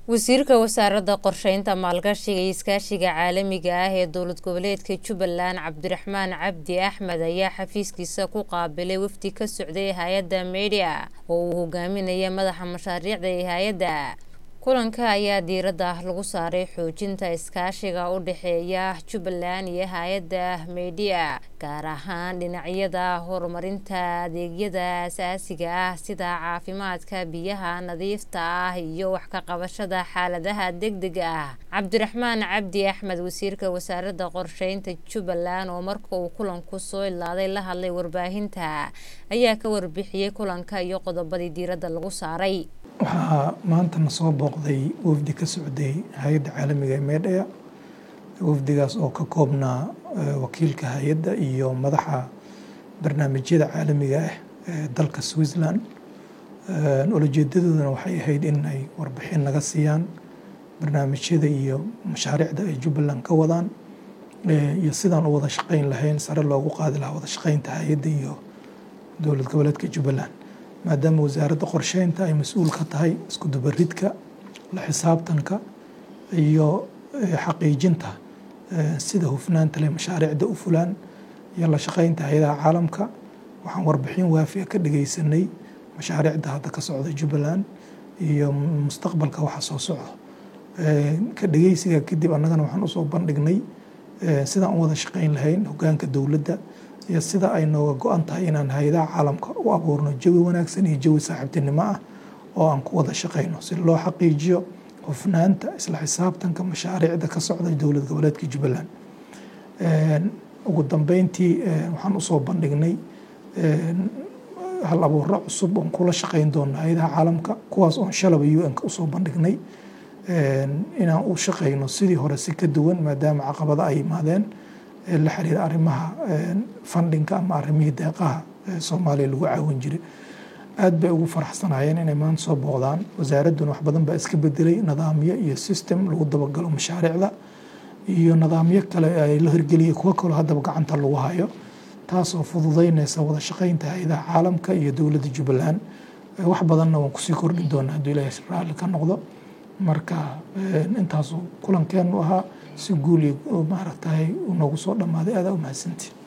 wasiirka wasaaradda qorsheynta maalgashiga iyo iskaashiga caalamiga ah ee dowlad goboleedka jubbaland cabdiraxmaan cabdi axmed ayaa xafiiskiisa ku qaabilay wafdi ka socday hay-adda media oo uu hogaaminaya madaxa mashaariicda ee hay-adda kulanka ayaa diiradda lagu saaray xoojinta iskaashiga u dhexeeya jubbaland iyo hay-adda media gaar ahaan dhinacyada horumarinta adeegyada asaasiga ah sida caafimaadka biyaha nadiifta ah iyo wax ka qabashada xaaladaha degdega ah cabdiraxmaan cabdi axmed wasiirka wasaaradda qorsheynta jubbaland oo marka uu kulanku soo ilaaday la hadlay warbaahinta ayaa ka warbixiyey kulanka iyo qodobadii diiradda lagu saaray waxaa maantana soo booqday wafdi ka socday hay-adda caalamiga ee meedhaya wafdigaas oo ka koobnaa wakiilka hay-adda iyo madaxa barnaamijyada caalamiga ah ee dalka switzerland ulajeedadoodana waxay ahayd in ay warbixin naga siiyaan barnaamijyada iyo mashaariicda ay jubbaland ka wadaan iyo sidaan u wada shaqeyn lahayn sare loogu qaadi lahaa wada shaqeynta hay-adda iyo dowlad goboleedka jubbaland maadaama wasaaradda qorsheynta ay mas-uul ka tahay isku dubaridka la xisaabtanka iyo xaqiijinta sida hufnaanta leh mashaariicda u fulaan iyo la shaqeynta hay-adaha caalamka waxaan warbixin waafiya ka dhageysanay mashaariicda hadda ka socda jubbaland iyo mustaqbalka waxa soo socdo ka dhageysiga kadib annagana waxaan usoo bandhignay sidaan u wada shaqeyn lahayn hogaanka dowladda iyo sida ay nooga go-an tahay inaan hay-adaha caalamka u abuurno jawi wanaagsan iyo jawi saaxiibtinimo ah oo aan ku wada shaqeyno si loo xaqiijiyo hufnaanta isla xisaabtanka mashaariicda ka socda dowlad goboleedka jubbaland ugu dambeyntii waxaan usoo bandhignay hal abuuro cusub oon kula shaqeyn doono hay-adaha caalamka kuwaas oon shalaba u n ka usoo bandhignay inaan u shaqeyno sidii hore si ka duwan maadaama caqabada ay yimaadeen la xiriira arrimaha fundinka ama arrimihii deeqaha soomaaliya lagu caawin jiray aad bay ugu faraxsanayeen inay maanta soo booqdaan wasaaradduna wax badan baa iska bedelay nidaamyo iyo system lagu dabagalo mashaariicda iyo nidaamyo kale ay la hirgeliyay kuwo kaloo haddaba gacanta lagu hayo taasoo fududeynaysa wada shaqeynta hay-adaha caalamka iyo dowladda jubbaland wax badanna waan kusii kordhin doonaa hadduu ilaahay raalli ka noqdo marka intaasu kulankeenu ahaa si guul iyo maaragtay noogu soo dhammaaday aadaa u mahadsantii